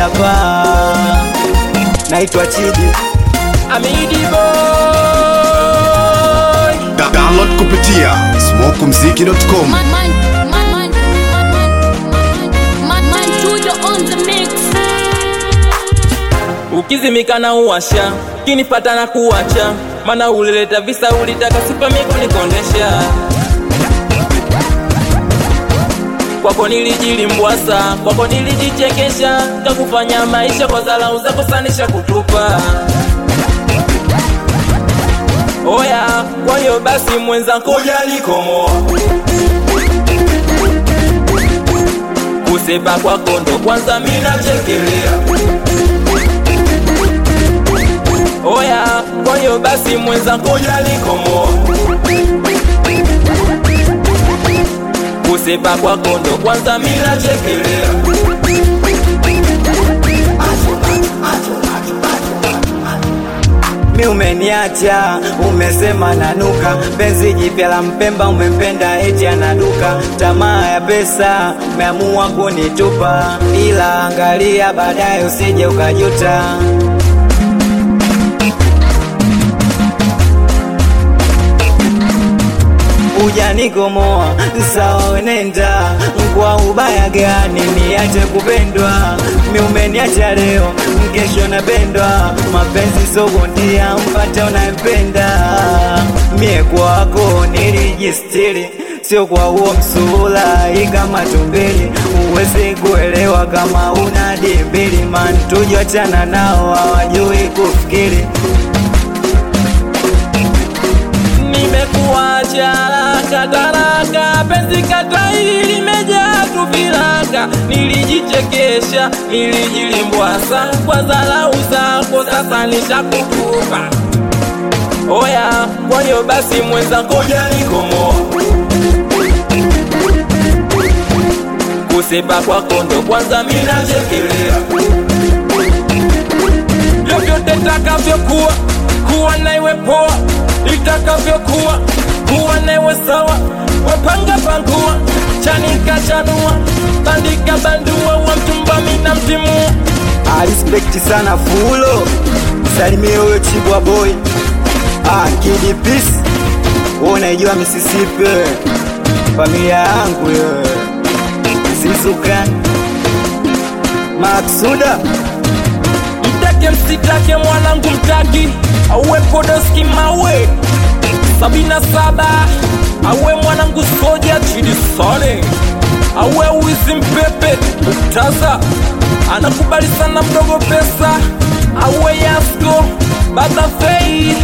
hapa naitwa Chidi Amidi boy Da- Download kupitia smokumziki.com. Man, man, man, man, man, man, man, man, Tujo on the mix. ukizimika na uwasha kinipata na kuwacha mana ulileta visa ulitaka sipami kunikondesha kwako nilijilimbwasa kwako nilijichekesha kakufanya maisha kwa dharau zako sanisha kutupa oya kwa hiyo basi mwenzangu ujanikomoa kusepa kwako ndo kwanza minachekelea oya kwa hiyo basi mwenzangu ujanikomoa kusepa kwako ndo kwanza minachekelea mi umeniacha umesema nanuka penzi jipya la mpemba umempenda eti anaduka tamaa ya pesa umeamua kunitupa ila angalia baadaye usije ukajuta ujanikomoa sawa wenenda kwa ubaya gani niache kupendwa mi umeniacha leo kesho napendwa mapenzi sogondia mpate unayempenda mie kwako nilijistiri sio kwa huo msula ikama tumbili uwezi kuelewa kama una dimbili man tujoachana nao hawajui kufikiri nimekuacha kataraka penzi katai limejaa tuviraka nilijichekesha nilijilimbwasa kwa dharau zako sasa nishakutupa oya kwa hiyo basi mwenzangu ujanikomoa kusepa kwako ndo kwanza minachekelea vyovyote takavyokuwa kuwa naiwe poa itakavyokuwa kuwa naiwe sawa wapanga pangua chanika chanua bandika bandua wa mchumba mina mtimua alispekti sana fulo salimie huyo chibwa boy ah, kidi peace wewe unaijua Mississippi familia yangu yo Zizukan Maksuda mtake msitake mwanangu mtaki auwe podoski mawe sabina saba awe mwanangu soja chidisone awe wizi mpepe uktaza anakubali sana mdogo pesa awe yasko badafei